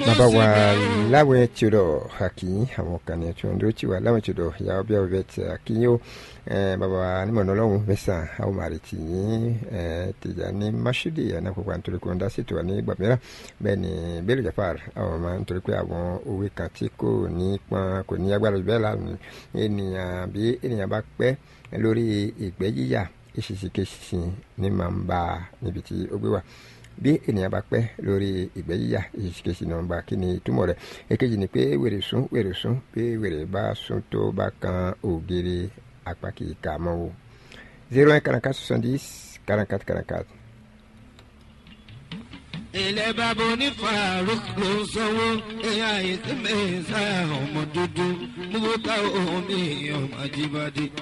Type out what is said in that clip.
bàbá wa láwọn tí o dọ̀ àkìyìn àwọn kan ní tí wọ́n dúró tí wà láwọn tí o dọ̀ ìyá ọbẹ̀ ọbẹ̀ tí àkìyìn o bàbá wa nímọ̀nà ọlọ́run mẹ́sàn àwọn màrí tì yín tìjà ní masudi ẹ̀ náà kópa nítorí pé wọ́n dá sí tiwa ní ìgbà mìíràn bẹ́ẹ̀ ni Bello Jafar àwọn máa nítorí pé àwọn òwe kan tí kò ní pọn kò ní agbára bẹ́ẹ̀ lánàá ènìyàn bí ènìyàn bá pẹ́ lórí ìgbẹ́ yíyà ìṣìṣìkèṣì ní máa ń bá níbi tí ó gbé wà bí ènìyàn bá pẹ́ lórí ìgbẹ́ yíyà ìṣìṣìkèṣì náà ń bá kí ni ìtumọ̀ rẹ̀ èkejì ni pé wèrè sún wèrè sún bí wèrè bá sún tó bá kan ògiri apá kì í kà mọ́ o zero one quarante-quatre soixante-dix quarante-quatre quarante-quatre. ilẹ̀ bàbá onífàárùk ló ń sanwó ẹ̀yà ìsinmi sáà ọmọ dúdú mú ká omi ọmọ ajíbádé.